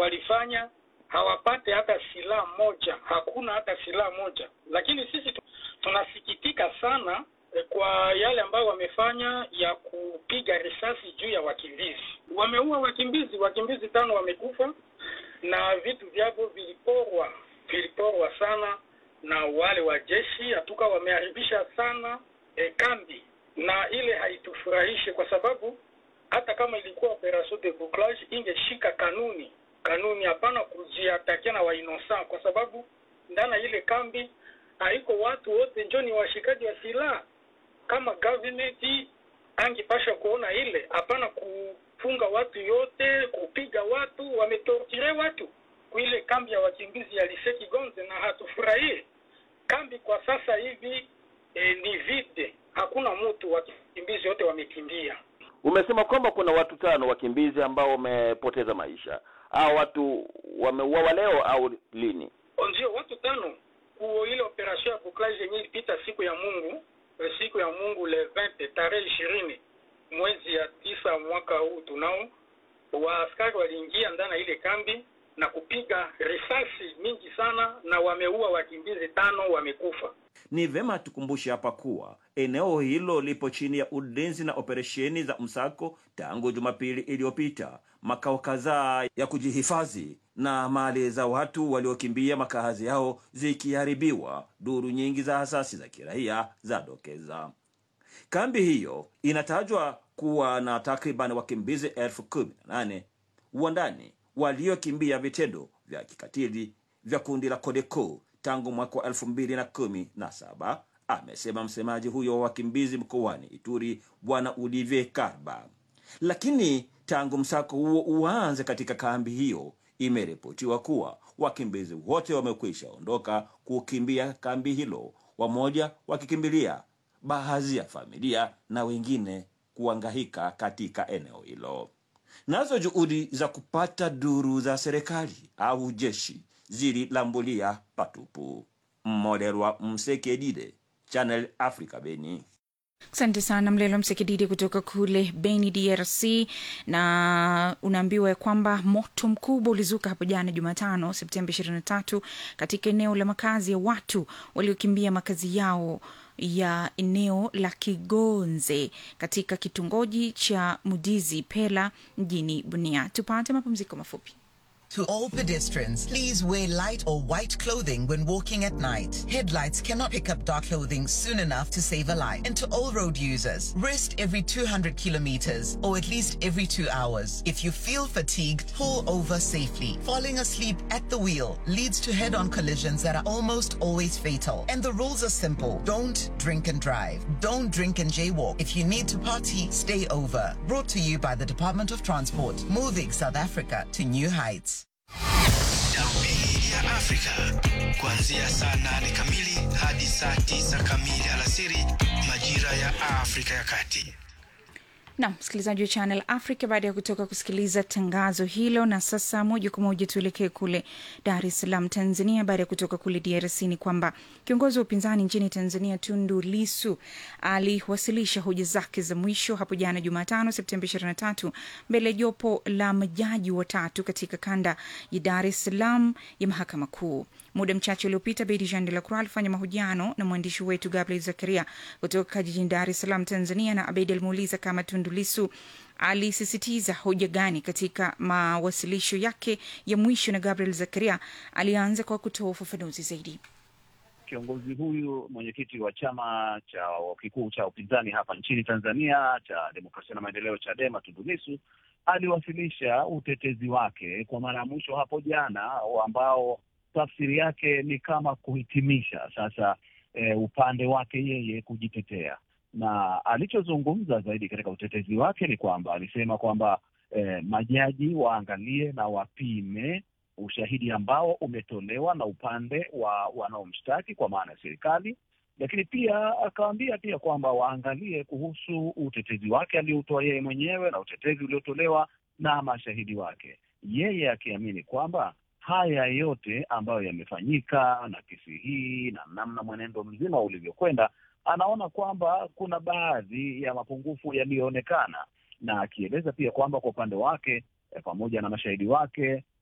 walifanya hawapate hata silaha moja, hakuna hata silaha moja. Lakini sisi tu- tunasikitika sana eh, kwa yale ambayo wamefanya ya kupiga risasi juu ya wakimbizi. Wameua wakimbizi, wakimbizi tano wamekufa na vitu vyavo viliporwa, viliporwa sana na wale wa jeshi, hatuka wameharibisha sana eh, kambi, na ile haitufurahishe kwa sababu hata kama ilikuwa operation de bouclage ingeshika kanuni kanuni, hapana kujiatakia na wainosa, kwa sababu ndani ya ile kambi haiko watu wote njo ni washikaji wa silaha. Kama government angepasha kuona ile, hapana kufunga watu yote, kupiga watu, wametorture watu kuile kambi ya wakimbizi ya Liseki Gonze, na hatufurahie kambi kwa sasa hivi. E, ni vide, hakuna mtu, wakimbizi wote wamekimbia. Umesema kwamba kuna watu tano wakimbizi ambao wamepoteza maisha. Hao watu wameuawa leo au lini? ndio watu tano kuo ile operation ya bouclage yenye ilipita siku ya Mungu eh, siku ya Mungu le 20 tarehe ishirini mwezi ya tisa mwaka huu tunao, waaskari waliingia ndani ya ile kambi na kupiga risasi mingi sana, na wameua wakimbizi tano, wamekufa. Ni vema tukumbushe hapa kuwa eneo hilo lipo chini ya ulinzi na operesheni za msako tangu Jumapili iliyopita. Makao kadhaa ya kujihifadhi na mali za watu waliokimbia makazi yao zikiharibiwa, duru nyingi za asasi za kiraia zadokeza. Kambi hiyo inatajwa kuwa na takriban wakimbizi elfu kumi na nane wa ndani waliokimbia vitendo vya kikatili vya kundi la Codeco tangu mwaka wa elfu mbili na kumi na saba, amesema msemaji huyo wa wakimbizi mkoani Ituri, Bwana Olivier Karba. Lakini tangu msako huo uanze katika kambi hiyo, imeripotiwa kuwa wakimbizi wote wamekwisha ondoka kukimbia kambi hilo, wamoja wakikimbilia baadhi ya familia na wengine kuangahika katika eneo hilo. Nazo juhudi za kupata duru za serikali au jeshi zililambulia patupu. Mmoderwa Msekedide, Channel Africa, Beni. Asante sana Mlelo Msekididi kutoka kule Beni, DRC. Na unaambiwa ya kwamba moto mkubwa ulizuka hapo jana Jumatano, Septemba 23 katika eneo la makazi ya watu waliokimbia makazi yao ya eneo la Kigonze katika kitongoji cha Mudizi Pela mjini Bunia. Tupate mapumziko mafupi. To all pedestrians, please wear light or white clothing when walking at night. Headlights cannot pick up dark clothing soon enough to save a life. And to all road users, rest every 200 kilometers or at least every two hours. If you feel fatigued, pull over safely. Falling asleep at the wheel leads to head on collisions that are almost always fatal. And the rules are simple don't drink and drive. Don't drink and jaywalk. If you need to party, stay over. Brought to you by the Department of Transport, moving South Africa to new heights. Darubini ya Afrika kuanzia saa nane kamili hadi saa tisa kamili alasiri majira ya Afrika ya Kati. na msikilizaji wa Channel Africa, baada ya kutoka kusikiliza tangazo hilo, na sasa moja kwa moja tuelekee kule Dar es Salaam, Tanzania. Baada ya kutoka kule DRC ni kwamba kiongozi wa upinzani nchini Tanzania Tundu Lisu aliwasilisha hoja zake za mwisho hapo jana Jumatano, Septemba 23 mbele ya jopo la majaji watatu katika kanda ya Dar es Salaam ya mahakama kuu. Muda mchache uliopita, Bedi Jean de la Croix alifanya mahojiano na mwandishi wetu Gabriel Zakaria kutoka jijini Dar es Salaam, Tanzania, na Abedi alimuuliza kama Tundu Lissu alisisitiza hoja gani katika mawasilisho yake ya mwisho, na Gabriel Zakaria alianza kwa kutoa ufafanuzi zaidi. Kiongozi huyu mwenyekiti wa chama cha kikuu cha upinzani hapa nchini Tanzania cha Demokrasia na Maendeleo, Chadema, Tundu Lissu aliwasilisha utetezi wake kwa mara ya mwisho hapo jana, ambao tafsiri yake ni kama kuhitimisha sasa e, upande wake yeye kujitetea, na alichozungumza zaidi katika utetezi wake ni kwamba alisema kwamba e, majaji waangalie na wapime ushahidi ambao umetolewa na upande wa wanaomshtaki kwa maana ya serikali, lakini pia akawaambia pia kwamba waangalie kuhusu utetezi wake aliotoa yeye mwenyewe na utetezi uliotolewa na mashahidi wake, yeye akiamini kwamba haya yote ambayo yamefanyika na kesi hii na namna mwenendo mzima ulivyokwenda, anaona kwamba kuna baadhi ya mapungufu yaliyoonekana, na akieleza pia kwamba kwa upande wake eh, pamoja na mashahidi wake